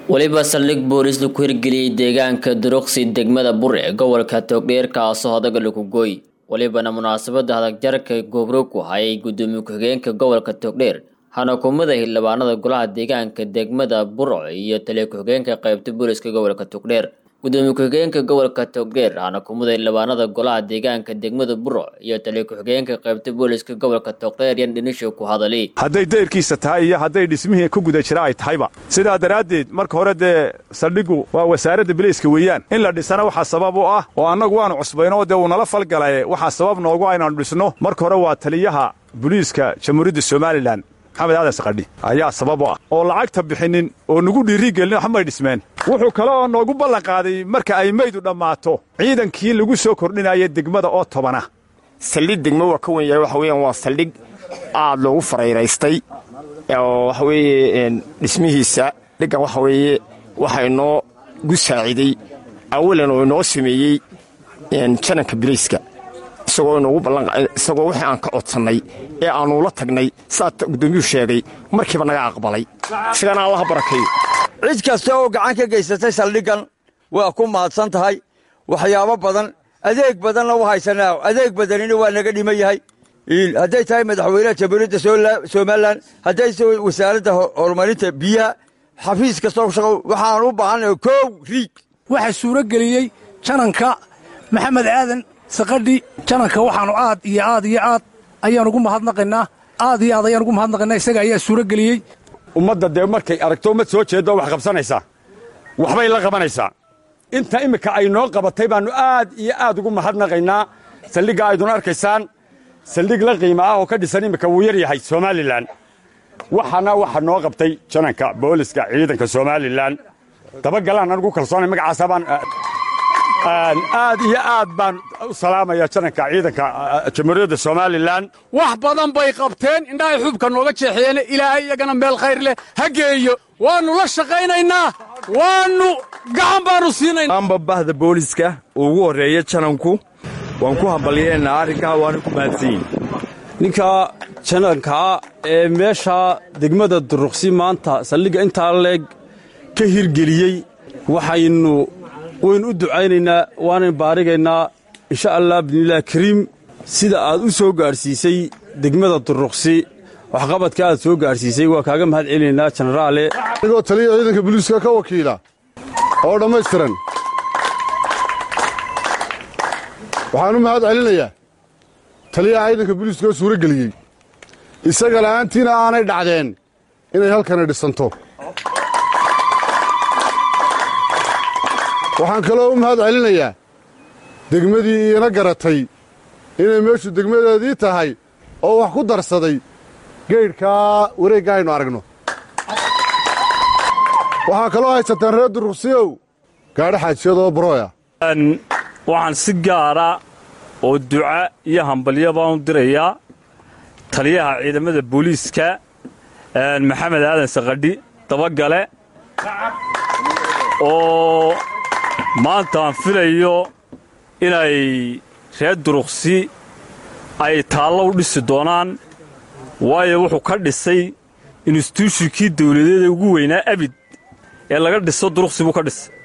weliba saldhig boolis laku hirgeliyey deegaanka duruqsi degmada bure ee gobolka togdheer kaasoo hodaga lagu gooy welibana munaasabada hadagjarka goobroog ku hayay gudoomiye ku-xigeenka gobolka togdheer xanakumada xildhibaanada golaha deegaanka degmada burco iyo taliya ku-xigeenka qaybta booliska gobolka togdheer gudoomiye ku-xigeenka gobolka togdheer xanakumada xildhibaanada golaha deegaanka degmada burco iyo taliya ku-xigeenka qaybta booliska gobolka togdheer yan dhinisho ku hadali hadday dayrkiisa tahay iyo hadday dhismihii ku guda jira ay tahayba sidaa daraaddeed marka hore dee saldhiggu waa wasaaradda bilayska weeyaan in la dhisana waxaa sabab u ah oo annagu waannu cusbayno dee uu nala falgalaye waxaa sabab noogu aynaannu dhisno marka hore waa taliyaha buliiska jamhuuriyadda somalilan maxamed aadan sakadhi ayaa sabab u ah oo lacagta bixinnin oo nagu dhiirigelin waxmay dhismeen wuxuu kale oo noogu ballanqaaday marka ay maydu dhammaato ciidankii lagu soo kordhinaya degmada oo tobana saldhig degmo waa ka wen yahay waxa weeyaan waa saldhig aad loogu farayraystay oo waxa weeye dhismihiisa dhiggan waxa weeye waxa inoo gu saaciday awalan oo inoo sameeyey jananka bilayska isagoo inoogu ballanisagoo wixii aan ka codsannay ee aannuula tagnay saa guddoomiyuhu sheegay markiiba naga aqbalay isagana allaha barakeeyo cid kasta oo gacan ka geysatay saldhiggan waa ku mahadsan tahay waxyaabo badan adeeg badanna u haysanaa adeeg badanina waa naga dhiman yahay hadday tahay madaxweynaha jamhuuriyadda somalilan hadday tahay wasaaradda horumarinta biyaha xafiis kastoo shaqo waxaan u baahannahay kow riig waxaa suuro geliyey jananka maxamed aadan sakadhi jananka waxaannu aad iyo aad iyo aad ayaan ugu mahadnaqaynaa aad iyo aad ayaan ugu mahadnaqaynaa isaga ayaa suuro geliyey ummadda dee markay aragto ummad soo jeeddo wax qabsanaysaa waxbay la qabanaysaa inta imminka ay noo qabatay baannu aad iyo aad ugu mahadnaqaynaa saldhigga aydun arkaysaan saldhig la qiima ah oo ka dhisan imminka wuu yar yahay somalilan waxaana waxa noo qabtay jananka booliska ciidanka somalilan dabagalaan anugu kalsoonay magacaasa baan aad iyo aad baan u salaamaya jananka ciidanka jamhuuriyadda somalilan wax badan bay qabteen indhahay xubka nooga jeexeene ilaahay iyagana meel khayr leh ha geeyo waannu la shaqaynaynaa waannu gacan baannu siinayna amba bahda booliska ugu horreeya jananku waan ku hambalyeennaa arrinkaa waana ku mahadsanyihin ninka janankaa ee meesha degmada duruqsi maanta saldhigga intaa leeg ka hirgeliyey waxaynu waynu u ducaynaynaa waanan baarigaynaa insha allah bidnillahi kariim sida aad u soo gaadhsiisay degmada duruqsi waxqabadka aad soo gaadhsiisay waa kaaga mahad celinaynaa jenaraale anigoo taliya ciidanka buliiska ka wakiila oo dhammaystiran waxaan u mahad celinayaa taliyaha ciidanka buliiska oo suuro geliyey isaga la'aantiina aanay dhacdeen inay halkani dhisanto waxaan kaloo u mahad celinayaa degmadii iina garatay inay meeshu degmadeedii tahay oo wax ku darsaday geydhkaa wareegga aynu aragno waxaa kaloo haysataan reer duruqsiyow gaadho xaajiyadoo barooya waxaan si gaara oo duca iyo hambalyo baan u dirayaa taliyaha ciidamada booliiska maxamed aadan sakadhi dabagale oo maanta aan filayo inay reer duruqsi ay taallo u dhisi doonaan waayo wuxuu ka dhisay instituushinkii dawladeeda ugu weynaa abid ee laga dhiso duruqsi buu ka dhisay